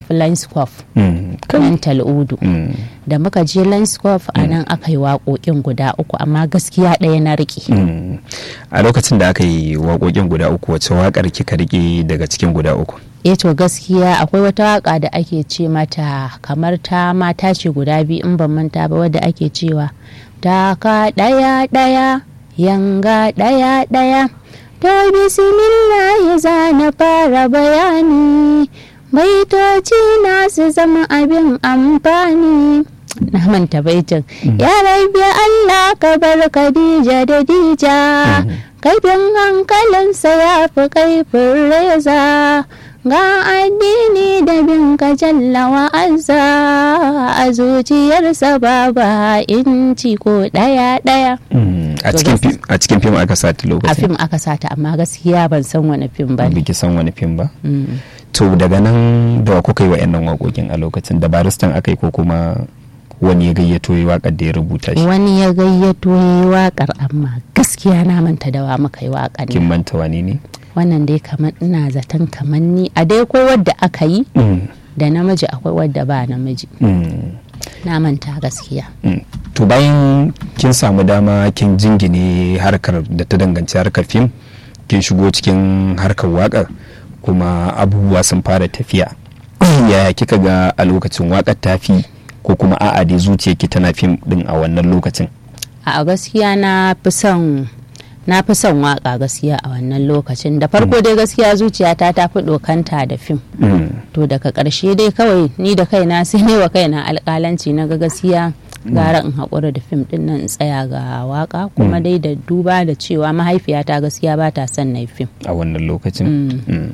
tafi Lionscope Mm. nan tal'udu Mm. da muka je Lionscope a nan aka yi waƙoƙin guda uku amma gaskiya ɗaya na riƙe Mm. a lokacin da aka yi waƙoƙin guda uku wace waƙar kika rike daga cikin guda uku eh to gaskiya akwai wata waka da ake ce mata kamar ta mata ce guda biyu in ban manta ba wadda ake cewa taka ɗaya ɗaya yanga ɗaya ɗaya to bismillah za na fara bayani baitoci na su zama abin amfani na manta baitin ya rabi Allah ka bar Khadija da Dija kaifin hankalinsa ya fi kaifin reza ga addini da bin ka jalla wa'azza a zuciyarsa babu inci ko ɗaya ɗaya Mm. a To cikin gas- fim a cikin fim aka sata a lokacin fim aka sata amma gaskiya ban san wani fim ba ne biki san wani fim ba Mm. to daga nan da wa kuka yi wa'annan waƙoƙin a lokacin da baristan aka yi ko kuma wani ya gayyato yi waƙar da ya rubuta shi wani ya gayyato ya yi waƙar amma gaskiya na manta da wa muka yi waƙar kin nan. manta wani ne wannan dai kamar ina zaton kamar ni a dai ko wadda aka yi Mm. da namiji akwai wadda ba namiji Mm. na manta gaskiya Mm. to bayan kin samu dama kin jingine harkar da ta danganci harkar fim kin shigo cikin harkar waƙar kuma abubuwa sun fara tafiya yaya kika ga a lokacin waƙar tafi ko kuma a'a dai zuciyarki tana fim din a wannan lokacin a gaskiya na fi son na fi son waka gaskiya a wannan lokacin da farko dai gaskiya zuciyata ta fi dokanta da fim Mm. to daga ƙarshe dai kawai ni da kaina sai ne wa kaina alƙalanci na ga gaskiya gara in haƙura da fim ɗin nan in tsaya ga waka kuma dai da duba da cewa mahaifiyata gaskiya ba ta son na yi fim a wannan lokacin Mm.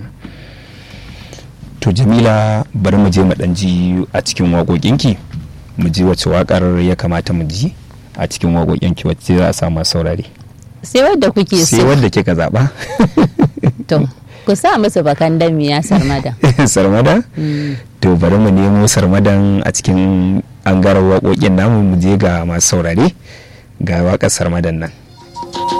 to jamila bari mu je mu dan ji a cikin waƙoƙinki mu ji wace waƙar ya kamata mu ji a cikin waƙoƙinki wacce za a samu saurare sai wadda kuke sai so wadda kika zaɓa to ku sa musu bakan damiya sarmada sarmada to bari mu nemo sarmadan a cikin angarar waƙoƙin namu mu je ga masu saurare ga waƙar sarmadan nan